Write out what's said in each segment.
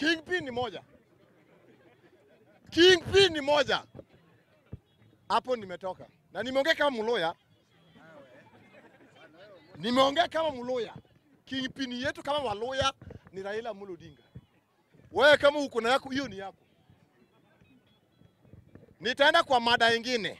Kingpin ni moja, Kingpin ni moja. Hapo nimetoka na nimeongea kama mloya, nimeongea kama mloya. Kingpin yetu kama waloya ni Raila Amolo Odinga. Wewe kama uko na yako, hiyo ni yako. Nitaenda kwa mada ingine.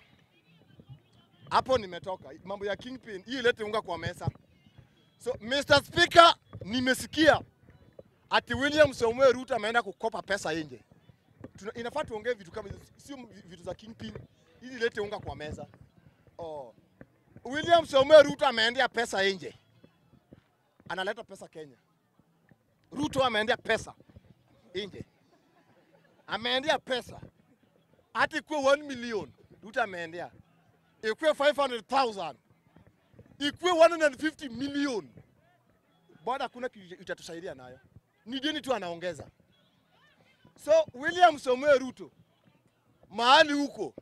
Hapo nimetoka. Mambo ya Kingpin, hii ilete unga kwa mesa. So Mr. Speaker, nimesikia ati William Samoei Ruto ameenda kukopa pesa nje. Tuna- Inafaa tuongee vitu kama hizo, sio vitu za Kingpin ili ilete unga kwa meza. Oh. William Samoei Ruto ameendea pesa nje, analeta pesa Kenya. Ruto ameendea pesa nje, ameendea pesa hata ikuwe 1 million, Ruto ameendea ikuwe 500,000 ikuwe 150 million, bado hakuna kitu itatusaidia nayo, ni deni tu anaongeza. So William Samoei Ruto, mahali huko,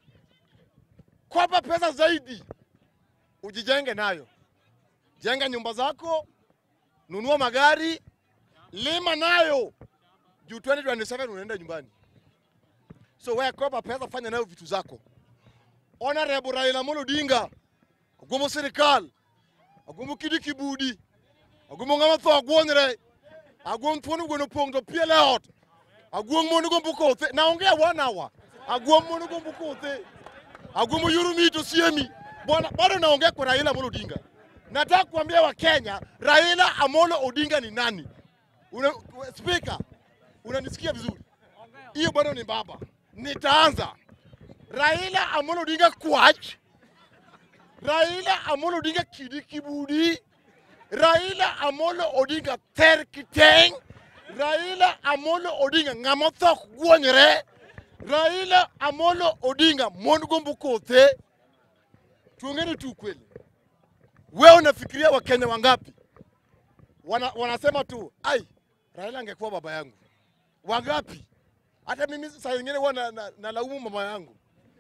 kopa pesa zaidi, ujijenge nayo, jenga nyumba zako, nunua magari, lima nayo juu 2027 unaenda nyumbani. So wewe kopa pesa, fanya nayo vitu zako. Honorable Raila Amolo Odinga agomo sirikal agomo kidi kibudi agomo ngama tho agwonyre agwom thuon gweno pong to piele ot agwom mon gombo kothe naongea one hour agwom mon gombo kothe agwom yuru mito siemi bwana bado naongea kwa Raila Amolo Odinga nataka kuambia Wakenya Raila Amolo Odinga ni nani Una, speaker unanisikia vizuri hiyo bado ni baba nitaanza Raila Amolo Odinga kwach Raila Amolo Odinga kidi kibudi Raila Amolo Odinga ter kiteng Raila Amolo Odinga ng'ama thok gwonyre Raila Amolo Odinga mon gombo kothe tuongeni tu kweli wewe unafikiria wakenya wangapi wana, wanasema tu ai Raila angekuwa baba yangu wangapi hata mimi saa nyingine huwa na, na, nalaumu mama yangu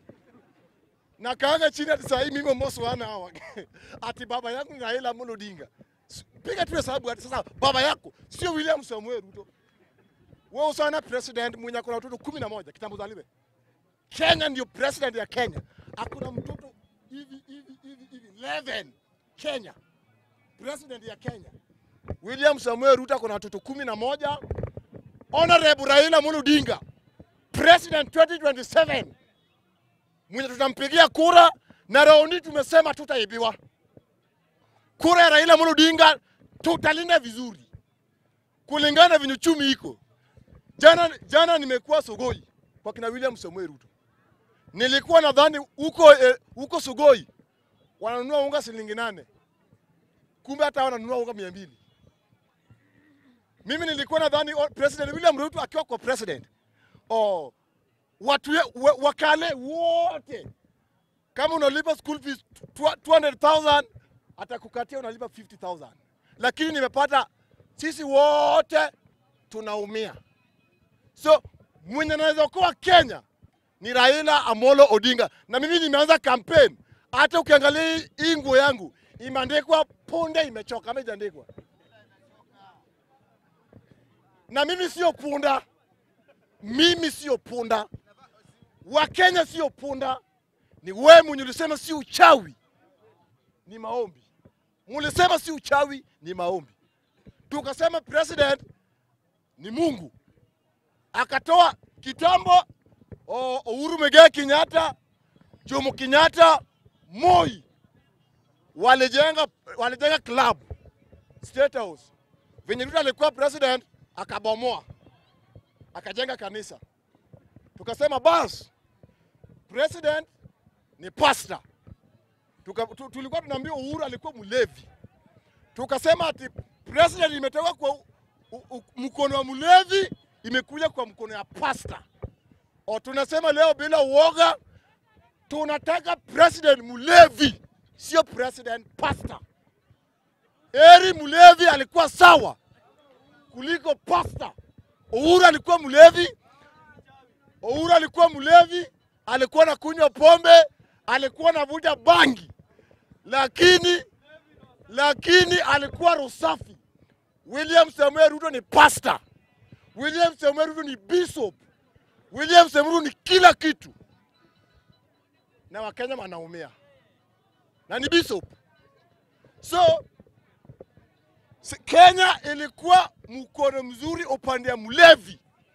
na kaanga chini ati saa hii mimi moso wana hawa ati baba yangu ni Raila Amolo Odinga. S- Piga tu hesabu ati sasa baba yako sio William Samuel Ruto. Wewe usana president mwenye akona watoto kumi na moja kitambo zaliwe. Kenya ndio president ya Kenya. Hakuna mtoto hivi hivi hivi hivi 11 Kenya. President ya Kenya. William Samuel Ruto akona watoto kumi na moja. Honorable Raila Amolo Odinga. President 2027 mwenye tutampigia kura na raundi tumesema tutaibiwa. Kura ya Raila Amolo Odinga tutalinda vizuri kulingana na venye uchumi iko. Jana, jana nimekuwa Sogoi kwa kina William Samoei Ruto, nilikuwa nadhani huko eh, huko Sogoi wananunua unga shilingi nane, kumbe hata wananunua unga mia mbili. Mimi nilikuwa nadhani oh, President William Ruto akiwa kwa president oh, watu ye- wa- wakale wote kama unalipa school fees tw- 200,000 atakukatia unalipa 50,000, lakini nimepata sisi wote tunaumia. So mwenye anaweza kuwa Kenya ni Raila Amolo Odinga, na mimi nimeanza campaign. Hata ukiangalia hii- hii nguo yangu imeandikwa punde imechoka, ama ijaandikwa? Na mimi sio punda, mimi sio punda. Wakenya sio punda, ni wewe mwenye ulisema si uchawi, ni maombi. Mulisema si uchawi, ni maombi. Tukasema president ni Mungu, akatoa kitambo o- Uhuru Muigai Kenyatta, Jomo Kenyatta, Moi walijenga walijenga club State House. Venye Ruto alikuwa president akabomoa, akajenga kanisa. Tukasema bas, president ni pastor. Tuka, tu, tulikuwa tunaambia Uhuru alikuwa mlevi, tukasema ati president imetoka kwa u, u, u, mkono wa mlevi imekuja kwa mkono ya pasta. O, tunasema leo bila uoga, tunataka president mlevi, sio president pasta. Eri mlevi alikuwa sawa kuliko pasta. Uhuru alikuwa mlevi, Uhuru alikuwa mlevi, alikuwa na kunywa pombe, alikuwa anavuta bangi, lakini lakini alikuwa roho safi. William Samuel Ruto ni pasta. William Samoei Ruto ni bishop. William Samoei Ruto ni kila kitu, na Wakenya wanaumia na ni bishop. So si- Kenya ilikuwa mkono mzuri upande ya mlevi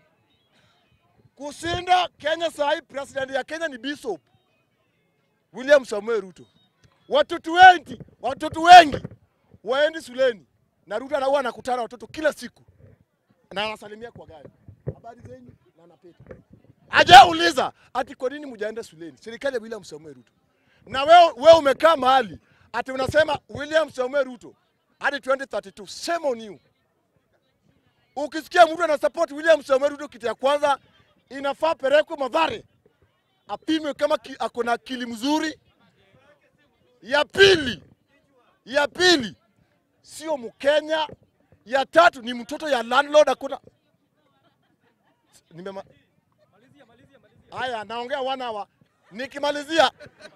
kushinda Kenya. Saa hii president ya Kenya ni bishop William Samoei Ruto. Watoto wengi, watoto wengi waendi shuleni na Ruto anakuwa anakutana watoto kila siku na anasalimia kwa gari, habari zenyu, na anapita. Hajauliza ati kwa nini mjaenda shuleni, serikali ya William Samoei Ruto. Na wewe wewe umekaa mahali ati unasema William Samoei Ruto hadi 2032, shame on you. Ukisikia mtu ana support William Samoei Ruto, kitu ya kwanza inafaa pelekwe Mathare apimwe kama ki, ako na akili mzuri. Ya pili, ya pili sio Mkenya. Ya tatu ni mtoto ya landlord, hakuna nimema haya, naongea one hour. Nikimalizia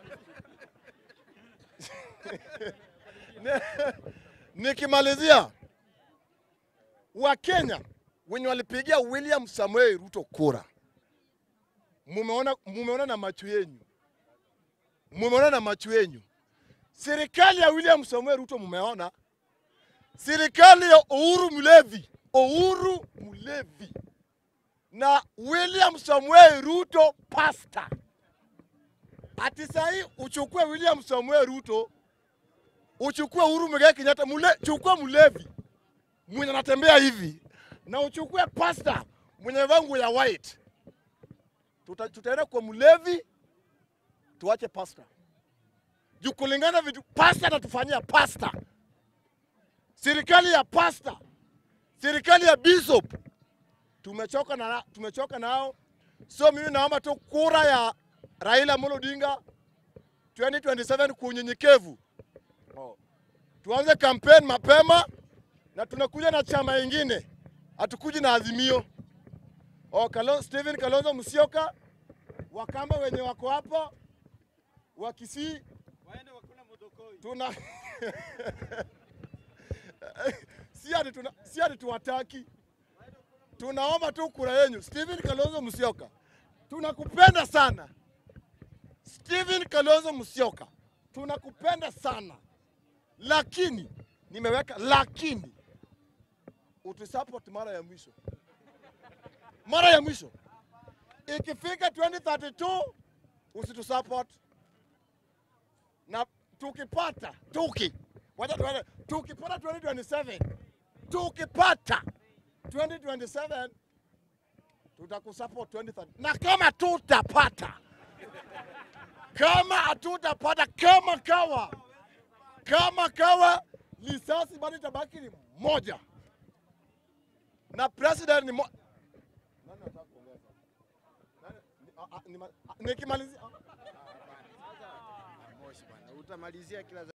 nikimalizia, Wakenya wenye walipigia William Samoei Ruto kura, mumeona, mumeona na macho yenyu, mumeona na macho yenyu. Serikali ya William Samoei Ruto mumeona, serikali ya Uhuru Mulevi, Uhuru Mulevi na William Samoei Ruto pasta. Ati sahi uchukue William Samoei Ruto uchukue Uhuru Muigai Kenyatta, mule, chukua Mulevi mwenye anatembea hivi na uchukue pasta mwenye vangu ya white, Tuta, tutaenda kwa Mulevi tuache pasta juu kulingana vitu pasta anatufanyia pasta, serikali ya pasta, serikali ya bishop tumechoka na tumechoka nao. So mimi naomba tu kura ya Raila Amolo Odinga 2027 kwa unyenyekevu. Oh. Tuanze kampeni mapema na tunakuja na chama ingine, hatukuji na Azimio. Oh, Kalo, Stephen Kalonzo Musyoka, Wakamba wenye wako hapo wa Kisii waende wakula modokoi. tuna si ati tuna si ati tuwataki, tunaomba tu kura yenyu. Stephen Kalonzo Musyoka, tunakupenda sana. Stephen Kalonzo Musyoka, tunakupenda sana, lakini nimeweka lakini, utusupport mara ya mwisho, mara ya mwisho. Ikifika 2032 usitusupport na tukipata tuki wacha tuende tukipata 2027 tukipata 2027 tutakusupport 2030 na kama tutapata kama hatutapata kama kawa kama kawa lisasi bado itabaki ni moja na president ni mo... Nani anataka kuongeza? Nani- ni- a- a- ni ma- a- nikimalizia Moshi bwana, utamalizia kila